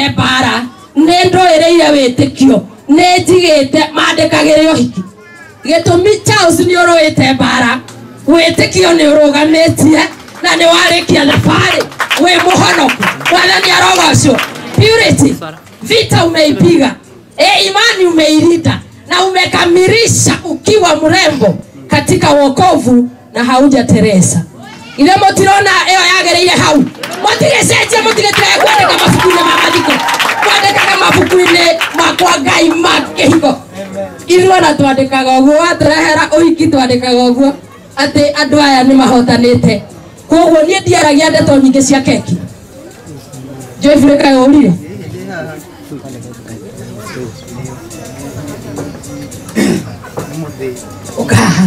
mbara nä ndå ä rä ire wä tä kio nä njigä te mandä kagä rä å hiki gä tå mi nä å rå ä te mbara wä tä kio nä å rå gamä tie na nä warä kia thabarä wä må honoku mwathani arogocwo purity vita umeipiga e imani umeilinda na umekamilisha ukiwa mrembo katika wokovu na hauja teresa ile mutirona iyo yagereire hau mutigecenjia mutigetige kwandika mabuku-inĩ ma mathiko mwandĩkaga mabuku-inĩ makwa ngai ma kĩhigo ithuona twandĩkaga ũguo waturehera ũhiki twandĩkaga ũguo atĩ andũ aya nĩ mahotanĩte koguo niĩ ndiaragia ndeto nyingĩ cia keki joyfrey kaĩ ũrire ukaha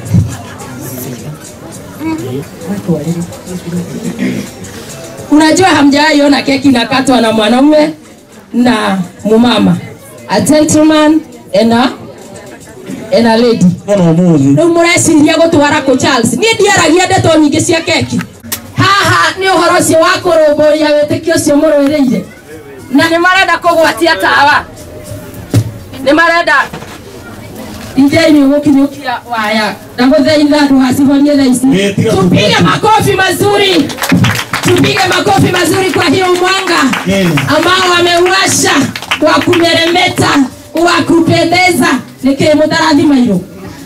unajua hamjaiona keki inakatwa na mwanaume na mumama a gentleman and a, and a lady Mũno mũthĩ. rĩu mũreciria gũtwara kũ charles niĩ ndiaragia ndeto nyingĩ cia keki haha nĩ ũhoro ũcio wa kũrũmbũria wĩtĩkio ũcio mũrũĩrĩire na nĩ marenda kũgwatia tawa nĩ marenda injeni gũkinyũkia waya ndagũthaitha ndũgacihonie thaa ici Ĩĩ, tiga tupige kũgwata. makofi mazuri tupige makofi mazuri kwa hiyo mwanga Ĩĩ. ambao wameuasha wa kumeremeta wa kupendeza nikii mutarathima hilo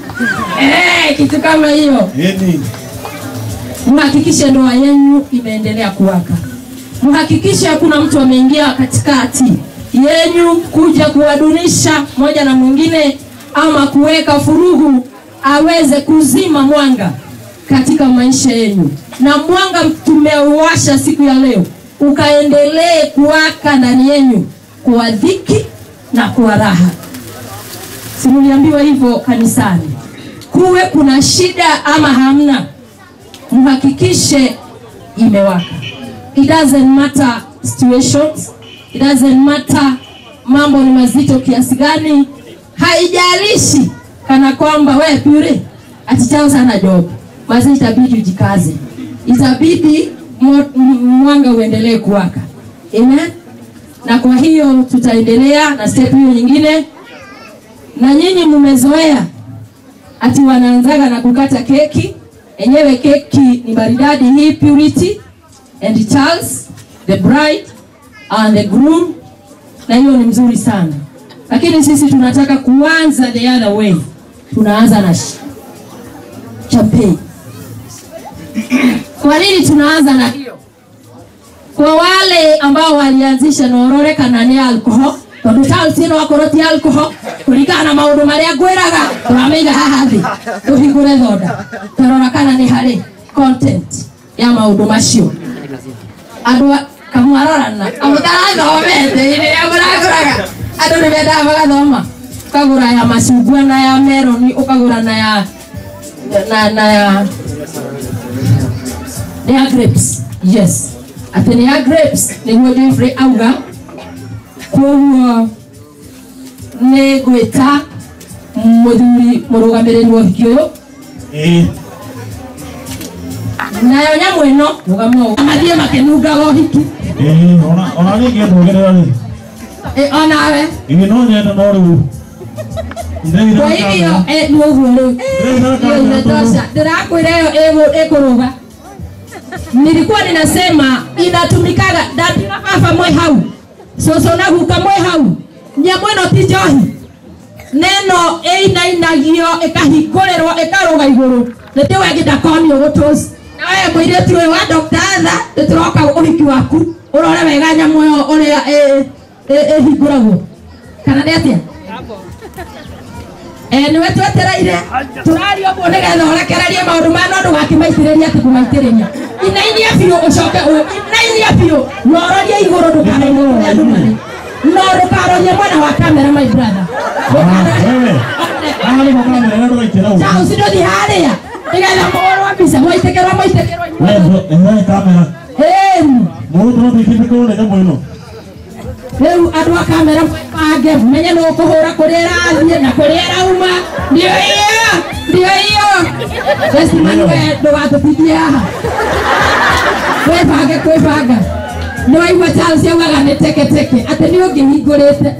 eh, kitu kama hiyo Ĩni. mhakikishe ndoa yenu imeendelea kuwaka mhakikishe hakuna mtu ameingia katikati yenyu kuja kuwadunisha moja na mwingine ama kuweka furugu aweze kuzima mwanga katika maisha yenu na mwanga tumeuwasha siku ya leo ukaendelee kuwaka ndani yenu kwa dhiki na kwa raha simuliambiwa hivyo kanisani kuwe kuna shida ama hamna mhakikishe imewaka it doesn't matter situations it doesn't matter mambo ni mazito kiasi gani haijalishi kana kwamba we pure atichao sana job basi itabidi ujikaze itabidi mo- m- mwanga uendelee kuwaka amen na kwa hiyo tutaendelea na step hiyo nyingine na nyinyi mmezoea ati wanaanzaga na kukata keki enyewe keki ni maridadi hii purity and charles the bride and the groom na hiyo ni mzuri sana lakini sisi tunataka kuanza the other way tunaanza na sh- champagne kwa nini tunaanza na hiyo kwa wale ambao walianzisha norore kana nĩ alcohol tondũ Charles ĩno akorwo ti alcohol kũringana na maũndũ marĩa ngwĩraga tũramĩiga haha thĩ tũhingũre thonda tũrora kana nĩ harĩ content ya maũndũ macio andũ a- kamwarorana amũtarathomete rĩrĩa mũragũraga andũ nĩ mendaga magathoma ũkagũra ya macungwa na ya meroni ũkagũra na ya na, na ya nĩ ya grapes yes atĩ nĩ ya grapes nĩguo Jeffrey auga koguo nĩ ngwĩta mũthuri mũrũgamĩrĩri wa ũhiki ũyũ Ĩĩ. nayo nyamũ ĩno rũgama mathiĩ makĩnungaga ũhiki Ĩĩ. Ona- ona niĩ ingĩtũgĩrĩra rĩ. Ĩ, onawe Ĩĩ, no nyende no rĩu. Ndĩraigua kwa kamera. hivyo eh, nĩ ũguo rĩu Ndĩraigua hiyo kamera imetosha ndĩrakwĩra ĩyo ĩgũ- ĩkũrũga nilikuwa ninasema inatumikaga ndatina baba mwe hau coco na guka mwe hau nyamũ ĩno ti njohi neno ĩinainagio ĩkahingũrĩrwo ĩkarũga igũrũ nĩtĩ wengi ndakonio gũtũci na we mũirĩtu ũyũ wa Dr. Atha nĩtũroka ũhiki waku ũrore wega nyamũ ĩyo ũrĩa ĩ- ĩ- ĩhingũragwo kana nĩ atĩa Eh, nĩwe twetereire tũraria ũguo nĩgetha ũrekererie maũndũ maya no ndũgakimaitĩrĩria atĩ kũmaitĩrĩria inainia biũ ũcoke ũ- inainia biũ na ũrorie igũrũ ndũkarorie kũrĩa andũ marĩ no ndũkarorie mwena wa kamera my brother Ah, wewe. Haha nĩho kamera ĩrĩa ndũgaikĩra ũguo. Charles ndũthi harĩa nĩgetha mũhũrwo mbica mwaitĩkĩrwo mwaitĩkĩrwo Wewe, inyuothe ehe, kamera. Ĩni. Mũndũ tũrathikĩrĩria nĩ nyamũ ĩno. rĩu andũ a kamera mbange menye nũ kũhũra kũrĩa ĩrathiĩ na kũrĩa ĩrauma ndio hiyo ndio hiyo Westimani we ndũgatũtithie haha kwĩbange kwĩbanga nä waigua charles augaga nä teketeke atä nä å ngä hingå rä te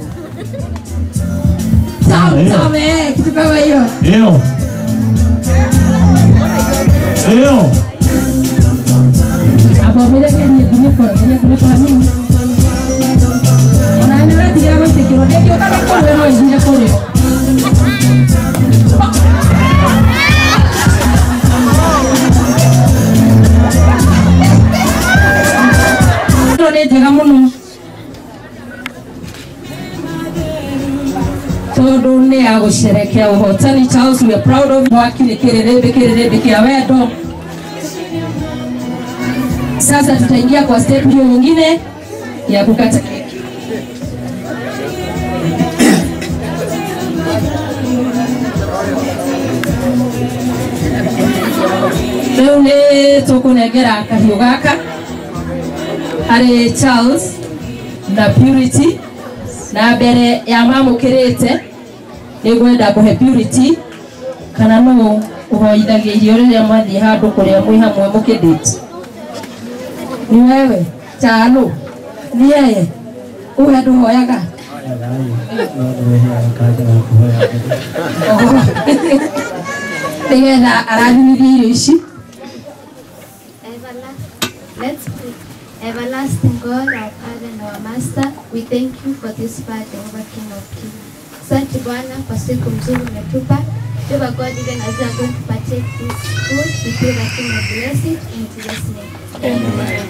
kitu kama hiyo Ndio. Ndio. abomire ngerie kunikora ngerie kunikora mimi ona nä retigira gå itä kä rwo ndä ngä å kaga kå rä no ithire kå rä ĩno nĩ njega mũno tondũ nĩ ya gũcerekea ũhotani Charles we are proud of mwaki nĩ kĩrĩrĩmbĩ kĩrĩrĩmbĩ kĩa wendo sasa tutaingia kwa step hiyo nyingine ya kukata keki rĩu nĩ tũkũnengera kahiũ gaka harĩ Charles na Purity na mbere ya mamũkĩrĩte nĩ ngwenda kũhe Purity kana no ũhoithagia irio rĩrĩa mwathiĩ handũ kũrĩa mwĩ hamwe mũkĩndĩti ni wewe chalo ni yeye uwe nduhoyaga nigetha arathimithia irio ici Everla- Let's pray. Everlasting God, our Father and our Master, we thank you for this far, Jehovah King of Kings. Asante Bwana kwa siku mzuri umetupa. Jehovah God, even as we are going to partake this food, we pray that you may bless it in Jesus' name. Amen.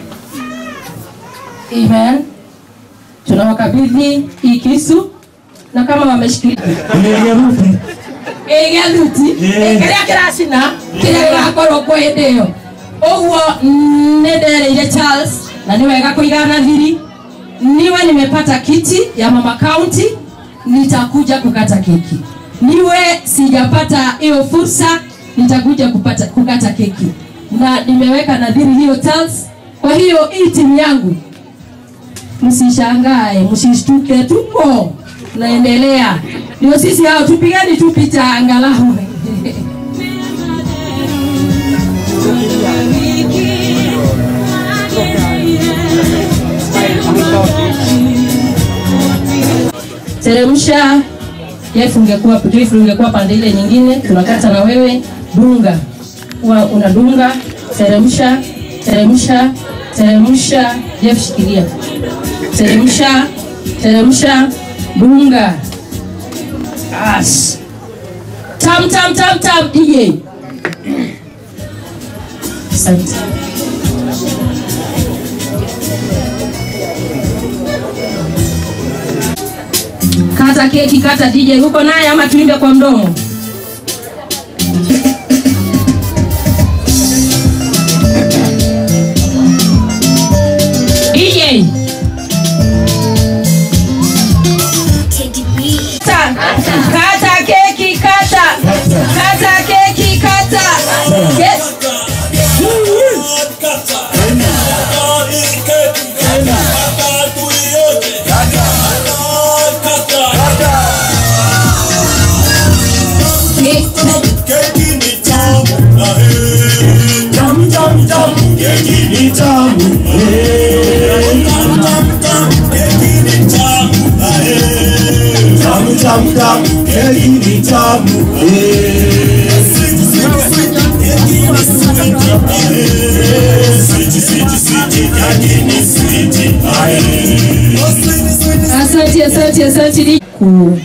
amen tunawakabidhi hii kisu na kama wameshikilia Ndio ruti. ĩgĩa thuti Ĩĩ. kĩrĩa kĩracina kĩrĩa gĩgakorwo kwa hĩndĩ ĩyo ũguo nĩ ndereire charles na nĩ wega kũigana thiri niwe nimepata kiti ya mama county nitakuja kukata keki niwe sijapata hiyo fursa nitakuja kupata kukata keki na nimeweka nadhiri hiyo charles kwa hiyo hii timu yangu msishangae msishtuke tupo tunaendelea ndio sisi hao tupigeni tu picha angalau teremsha Jeff ungekuwa Jeff ungekuwa pande ile nyingine tunakata na wewe dunga Huwa unadunga teremsha teremsha teremsha Jeff shikilia teremsha teremsha dunga As. tam tam tam tam DJ asante kata keki kata DJ huko naye ama tuimbe kwa mdomo DJ Kata, kata keki kata kata keki kata Yes. Keki ni tamu, eh. Asante, asante, asante Di- ku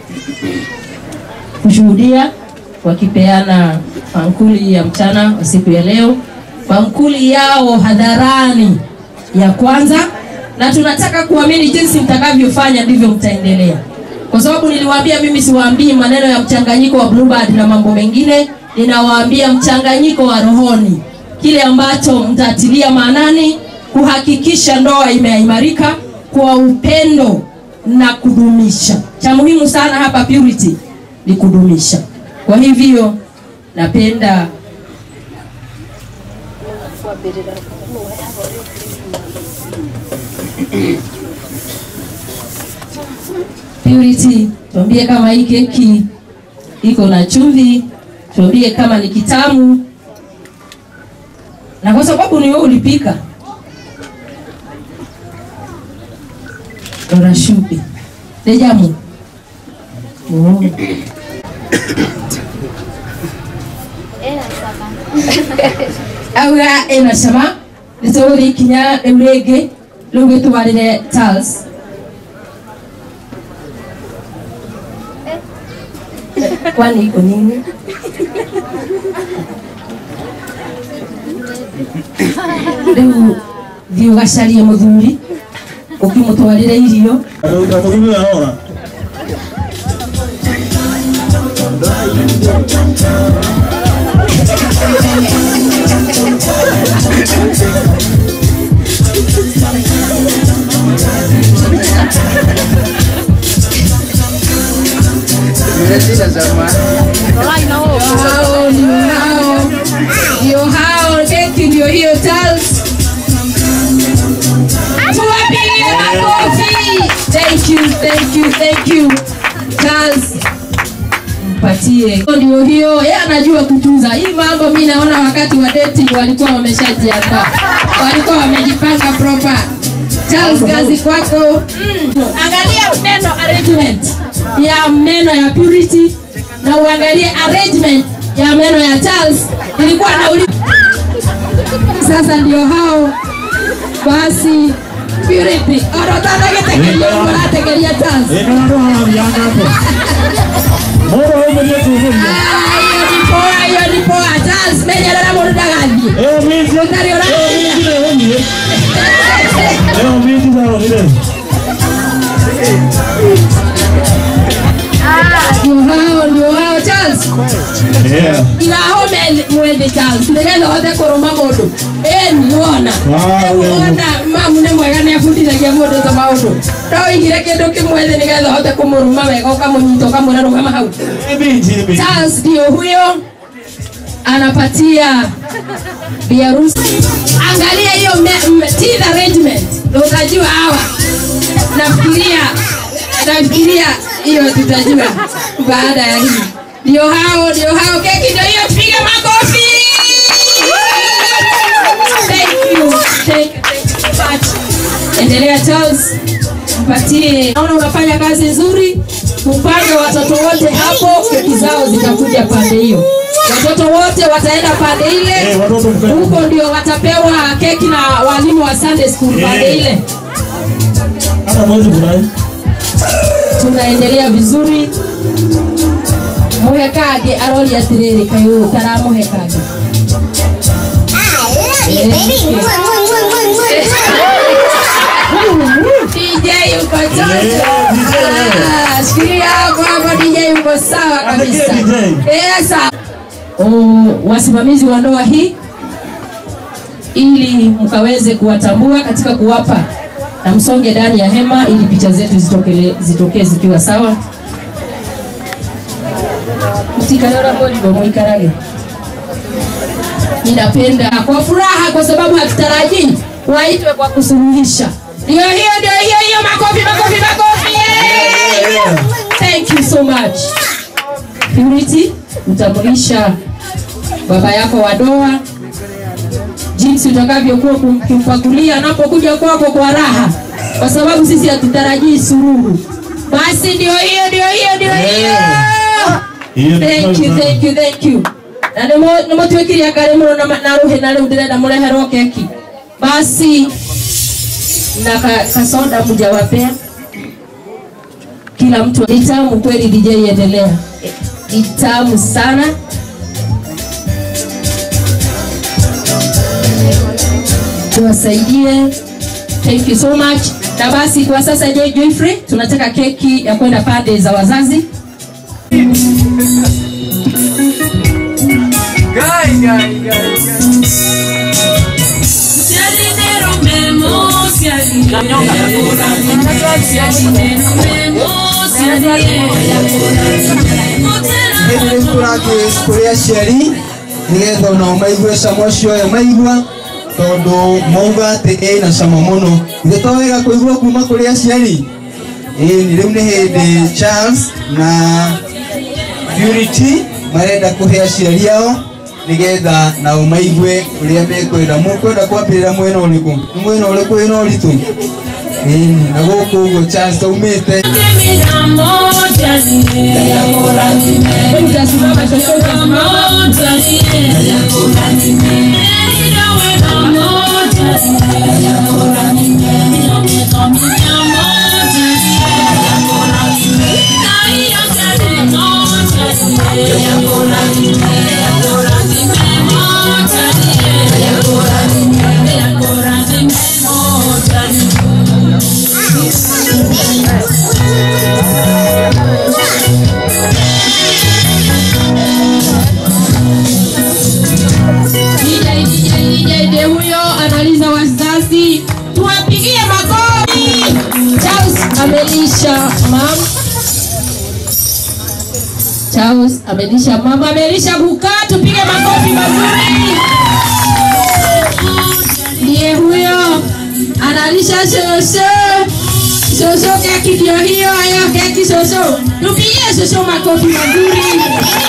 kushuhudia wakipeana mankuli ya mchana wa siku ya leo, mankuli yao hadharani ya kwanza, na tunataka kuamini jinsi mtakavyofanya ndivyo mtaendelea, kwa sababu niliwaambia mimi siwaambii maneno ya mchanganyiko wa bluebird na mambo mengine, ninawaambia mchanganyiko wa rohoni, kile ambacho mtatilia maanani kuhakikisha ndoa imeimarika kwa upendo na kudumisha. Cha muhimu sana hapa purity ni kudumisha. Kwa hivyo napenda Purity, tuambie kama hii keki iko na chumvi, tuambie kama ni kitamu, na kwa sababu ni wewe ulipika, rora cumbĩ nĩ njamu Oh. Ena saba. auga ĩna cama nĩ tũgũthiĩ ikinya rĩu rĩngĩ rĩu gĩtwarĩre Charles kwani iko nini rĩu thiĩ ũgacarie mũthuri ũkĩmũtwarĩre irio Atakukimbia ahora. hao ndio hao ndio hao keki ndio hiyo Charles tuwapigie makofi thank you thank you thank you Charles mpatie ndio hiyo yeye anajua kutunza hii mambo mi naona wakati wa dating walikuwa wameshajiandaa walikuwa wamejipanga proper Charles kazi kwako mm. angalia neno arrangement ya meno ya purity na uangalie arrangement ya meno ya Charles ilikuwa na sasa ndio hao basi purity orotanagetegeria murategeria Charles Eka na ndo anavianga hapo. Moro huko ndio tuvuja. Ah, hiyo ni poa hiyo ni poa Charles menyerera mũndũ ndagathiĩ Eh mimi. Ũtarĩ ũrathiĩ. Eh mimi leo ni. Leo mimi zao ni leo. ndio hao ndio hao Charles Yeah. irahome mwende Charles nigetha hote kũrũma mũndũ ĩni wona Ah, wewe. wona mamu nĩ mwega nĩ abundithagia mũndũ ta maũndũ no wĩigire kĩndũ kĩmwe thĩ nigetha hote kũmũrũma wega ũkamũnyita ũkamwĩra rũgama hau Eh mimi mimi. Charles ndio huyo anapatia biharusi. Angalia hiyo me- m- teeth arrangement, ndio utajua hawa. Nafikiria nafikiria hiyo tutajua baada ya hii. Ndio hao, ndio hao, keki ndio hiyo, piga makofi. Thank you, thank you, thank you so much. Endelea Charles, mpatie. Naona unafanya kazi nzuri, upange watoto wote hapo, keki zao zitakuja pande hiyo. Watoto wote wataenda pande ile, Eh watoto mkae. huko ndio watapewa keki na walimu wa Sunday school pande Eh. ile. Hata mwezi kunai. tunaendelea vizuri muhekage arori atiriri kayu karamuhekage DJ yuko chocho. Ah, Shikilia hapo hapo DJ yuko sawa kabisa. Anakia DJ. Eh, sawa. Oh, wasimamizi wa ndoa hii ili mkaweze kuwatambua katika kuwapa na msonge ndani ya hema ili picha zetu zitokele zitokee zikiwa sawa mtikalora bolibo mwikarage ninapenda kwa furaha kwa sababu hatutarajii waitwe kwa kusuluhisha ndio hiyo ndio hiyo hiyo makofi makofi makofi yeah! thank you so much purity utambulisha baba yako wa doa jinsi utakavyokuwa kum- kumpakulia anapokuja kwako kwa raha kwa sababu sisi hatutarajii sururu basi ndio hiyo ndio hiyo ndio hiyo Hiyo ni thank you thank you thank you na nimo- nimotwikiria ngari muno na ma- na ruhi na riu ndirenda mureherwo keki basi na ka- kasoda mjawapea kila mtu ni tamu kweli DJ endelea ni tamu sana tuwasaidie thank you so much na basi kwa sasa Joy Joyfrey tunataka keki ya kwenda pande za wazazi hĩndĩ rĩu tũrathiĩ kũrĩ aciari nĩgetha onao maigue cama ũcio ũyũ maigua tondũ mauga atĩ ĩ na cama mũno githĩ to wega kũigua kuma kũrĩ aciari ĩni rĩu nĩ hĩndĩ Charles na Purity marenda kũhe aciari ao nĩgetha nao maigue ũrĩa mekwenda mũkwenda kwambĩrĩra mwena ũrĩkũ nĩ mwena ũrĩkũ wĩna ũritũ ĩni na gũkũ ũguo Charles taumĩte Utasimama shosho, utasimama. DJ, DJ, DJ, DJ huyo analiza wazazi, tuwapigie makofi. Charles amelisha mam. Charles amelisha mama, amelisha kukaa, tupige makofi mazuri. Ndiye huyo analisha shosho. Shosho keki ndio hiyo, hayo keki shosho. Tupigie shosho makofi mazuri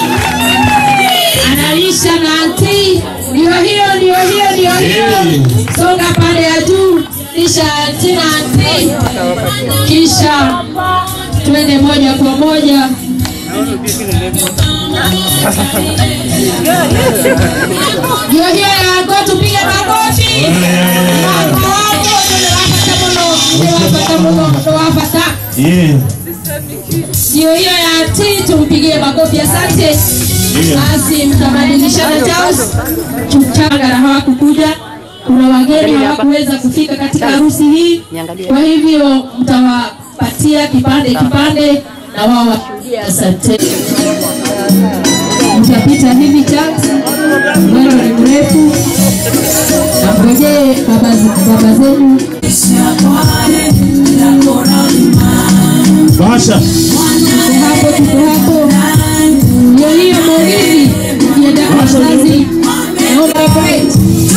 analisha na anti, ndio hiyo, ndio hiyo, ndio hiyo. Songa pande ya juu, lisha anti na anti, kisha twende moja kwa moja ndio hiyo yako, tupige makofi. Wako wako, tunawapata muno, tunawapata muno, tunawapata Yeah. ndio hiyo ya anti, tumpigie makofi. Asante. Basi mtabadilishana Charles Chuchanga na hawakukuja. Kuna wageni hawakuweza kufika katika harusi hii, kwa hivyo mtawapatia kipande kipande na wao washuhudie. Asante. Mtapita hivi Charles, mwendo ni mrefu, na ngojee baba baba zenu Basha. Tuko hapo, tuko hapo. Ndio hiyo Maulidi, ukienda kwa wazazi, naomba break.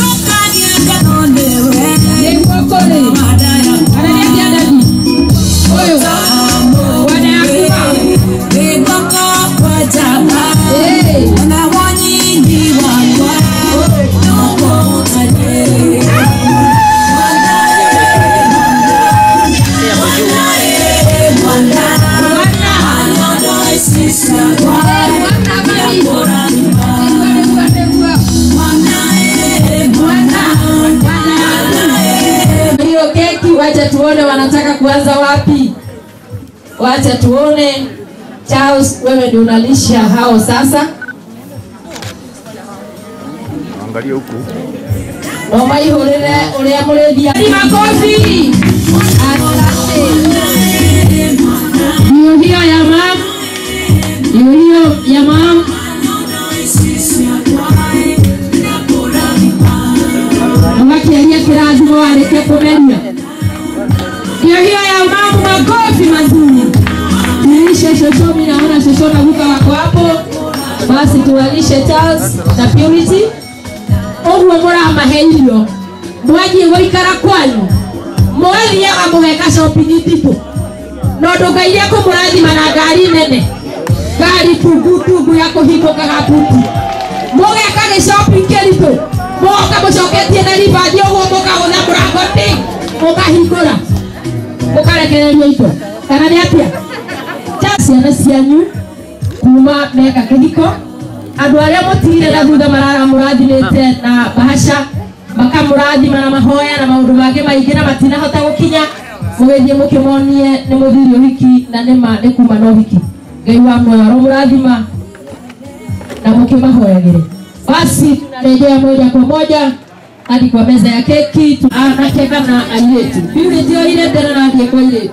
Nikuokole. Ananiambia dadi. Oyo. Wanayakuba. Eh. Mwana bali. Nikuwa, nikuwa. hiyo keki, wacha tuone wanataka kuanza wapi. Wacha tuone. Charles, wewe ndio unalisha hao sasa. Angalia huku. Wamaihurire uria murithia. Ni makofi. Asante. Ndio hiyo ya mam. Ndio hiyo ya mam. Wakiaria kirathimo wareke kumeria. Ndio hiyo ya mamu, makofi mazuri. Tulishe shosho, mimi naona shosho na Luka wako hapo. Basi tuwalishe Charles na Purity. Ũguo mũramahe irio mwathiĩ gũikara kwanyu mwathiaga mũgeka shopping nditũ no ndũngeire kũmũrathima na ngari nene ngari tungutungu ya kũhingũkaga buti mũgeka gĩcopping kĩritũ mũgoka mũcoketie na ribandi ũguo mũkagũtha mũrango ndĩ mũkahingũra mũkarekereria indo kana nĩ atĩa Ja ciana cianyu kuma meka kĩhiko andũ arĩa mũtigire na thutha marara mũrathimĩte na bahasha makamũrathima na mahoya na maũndũ mangĩ maingĩ na matinahota gũkinya mũgĩthiĩ mũkĩmonie nĩ mũthiri ũhiki na nĩma nĩ kuma na ũhiki ngai wa muoyo aramũrathima na mũkĩmahoyagĩre basi tunarejea moja kwa moja hadi kwa meza ya keki Tu- anake kana airĩtu purity oire ndera nathiĩ kwa airĩtu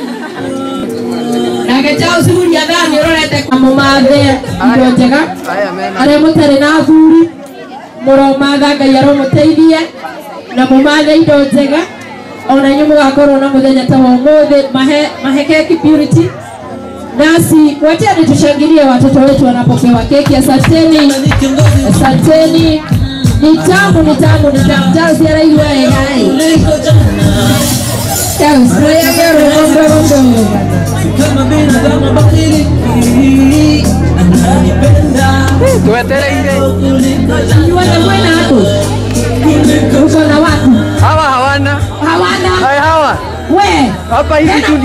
nake Charles Huria thani ũrorete kamũmathe indo njega arĩa mũtarĩ na athuri mũromatha ngai aromũteithie na mũmathe indo njega ona inyuĩ mũgakorwo na mũthenya ta wa ũmũthĩ mahe, mahe keki purity nasi wacheni tushangilie watoto wetu wanapopewa keki asanteni asanteni ni tamu ni tamu ni tamu Charles araigua ĩ hai Charles rũyage rũgombe gombe kama binadamu bakili ananipenda Tuwetereire. Inyuothe mwena hapo uko na watu Hawa hawana. hawana Hai hawa. we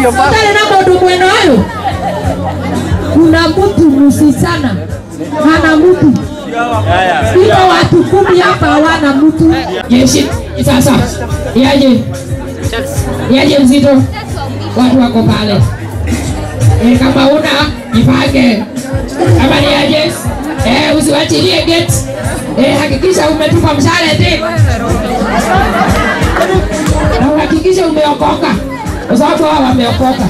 Utale na mundu mwena uyu kuna mtu msichana hana mtu iko watu kumi hapa hawana mtu jeshi sasa yaje yaje mzito watu wako pale e, kama una jipange kama ni aje e, usiwachilie gate e, hakikisha umetupa mshale ti na uhakikishe umeokoka kwa sababu hawa wameokoka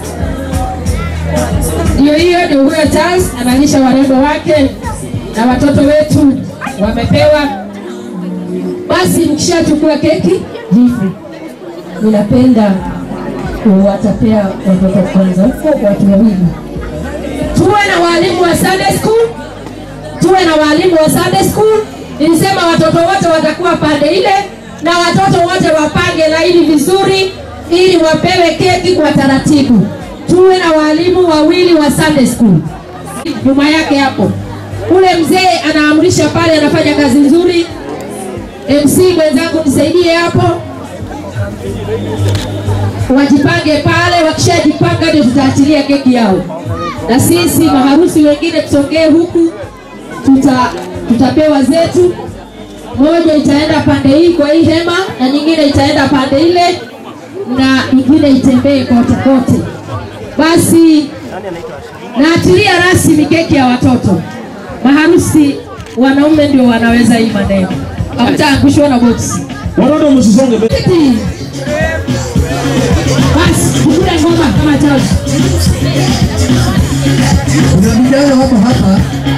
ndio hiyo ndio huyo Charles analisha warembo wake na watoto wetu wamepewa. Basi mkishachukua keki hivi, ninapenda kuwatapea watoto kwanza, huko watu wawili. Tuwe na walimu wa Sunday school, tuwe na walimu wa Sunday school. Nilisema watoto wote watakuwa pande ile, na watoto wote wapange laini vizuri, ili wapewe keki kwa taratibu. Tuwe na walimu wawili wa Sunday school nyuma yake hapo. Ule mzee anaamrisha pale, anafanya kazi nzuri. MC mwenzangu, nisaidie hapo, wajipange pale. Wakishajipanga ndio tutaachilia keki yao, na sisi maharusi wengine tusongee huku, tuta tutapewa zetu. Moja itaenda pande hii kwa hii hema, na nyingine itaenda pande ile, na ingine itembee kote kote. Basi naachilia rasmi keki ya watoto. Maharusi wanaume ndio wanaweza hii maneno, hamtaangushwa na boksi. Watoto msisonge mbele. Kiti. Basi kukula ngoma kama Charles. Kuna vijana wako hapa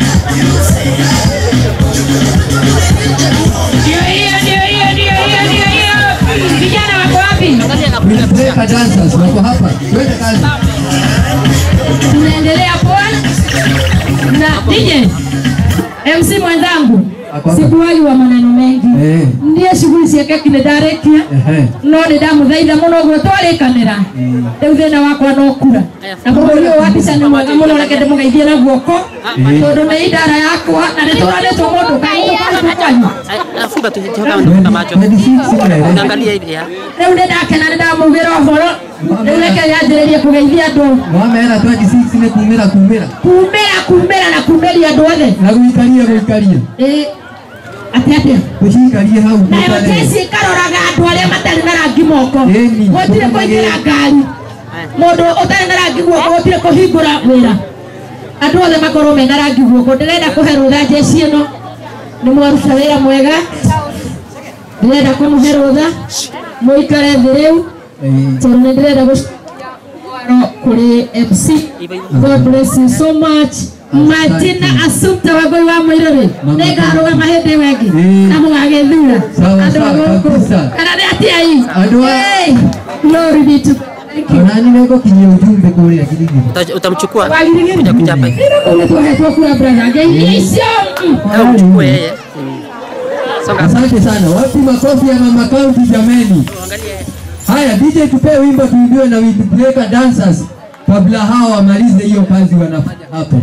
Ndio hiyo, ndio hiyo, ndio hiyo, ndio hiyo. Vijana wako wapi? Breaker dancers wako hapa. Twende kazi. Tunaendelea poa na DJ MC mwenzangu, Ako hapa. sikuwahi wa maneno mengi Eh. ndiye shughuli ciake kine ndarekia Ehe. no nä ndamũthaitha må no guo twarä kanä rä u thä na wakwa no kura na må hå wa mbica nä mwega må no reke ndä må geithie na guoko tondå nä idara yakwa na nä tå ranä two må ndå kaåkwanyu Nafunga tu toka nafunga macho. 26 mnaelewa? Unaangalia ile ya. rä u nä ndakena nä ndamå gä ra å horo rä u reke yanjä rä rie kå geithia andå Wameera 26 nĩ kumĩra kumĩra kumä ra kumä ra na kumä ria andå othe na gũikaria gũikaria atä atä tũcikarie hau nayo tũtare. jeci ĩkaroraga andũ arĩa matarĩ na rangi moko Ĩni, gũtirĩ kũingĩra ngari mũndũ ũtarĩ na rangi guoko gũtirĩ kũhingũra wĩra andũ othe makorwo mena rangi guoko ndĩrenda kũhe rũtha jeci ĩno nĩ mwaruta wĩra mwega ndĩrenda kũmũhe rũtha mũikare thĩ rĩu Eh, tondũ nĩ ndĩrenda gũcaro kũrĩ MC God bless you so much Martina Assumpta Wangui wa Mũirũrĩ Mama. nĩ ngarũgama hĩndĩ ĩyo ĩngĩ Eh. na mũgagĩthura Sawa, andũ sawa, a gũkũ kabisa. kana nĩ atiai Andũ a- Hey, glory be to Thank you. onani nĩngũkinyia ujumbe kũrĩa Giligili. Uta- Utamchukua. Wagirigiri. Kuja kuja hapa. Ũguo tũhetwo kura brother ngai icio mm. Au mchukue yeye. Songa. Asante sana. Wapi makofi ya mama kaunti jameni? Angalia. Haya, DJ tupee wimbo tuibiwe na Windbreaker Dancers kabla hao wamalize hiyo kazi wanafanya hapo.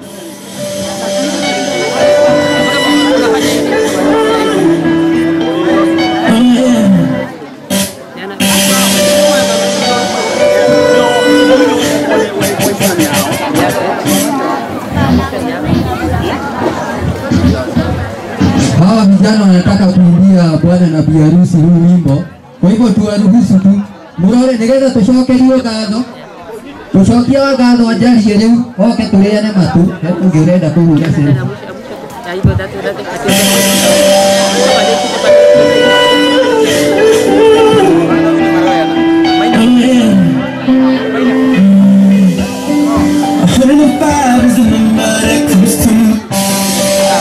Hawa vijana wanataka kuimbia bwana na bi harusi huu wimbo, kwa hivyo tuwaruhusu tu murore nigetha tucokerio ngatho tucokia wa ngatho anjarie riu oke tũrĩane matu ũngĩ ũrenda kũhura selfie. Ya hivyo date date. When the fire is in the mud, it comes to me.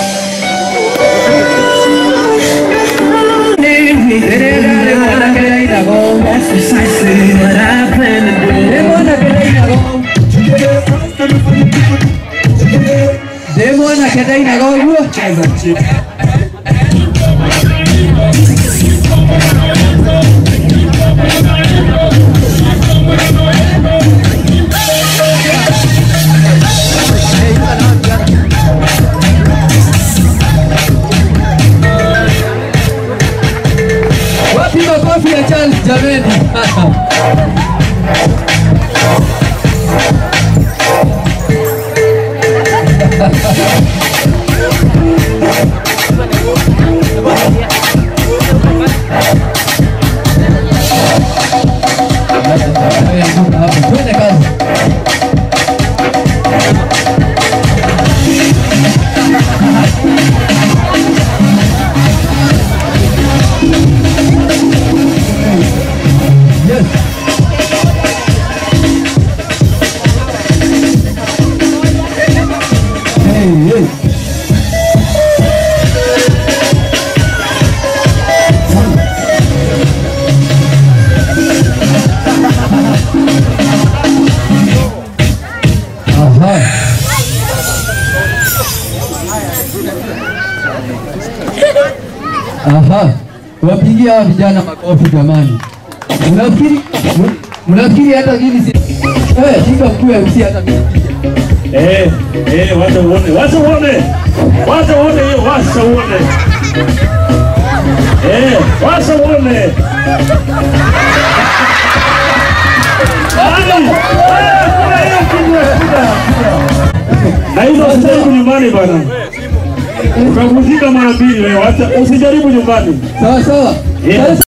That's precisely what I plan to do. Ndĩ mwanake ndainaga ũguo Wapi makofi ya Charles jameni? hey. Aha. Aha. Wapigie hawa vijana makofi jamani. Unafikiri unafikiri hata mimi si eh, shika mkuu ya MC hata mimi. Eh, eh, wacha uone, wacha uone, wacha uone hiyo, wacha uone. Eh, wacha uone. Ai, eh, kuna hiyo kitu ya kuda, kuda. Na hizo usijaribu nyumbani bana. Utavunjika mara mbili wewe, wacha usijaribu nyumbani. Sawa sawa. Yeah. Sasa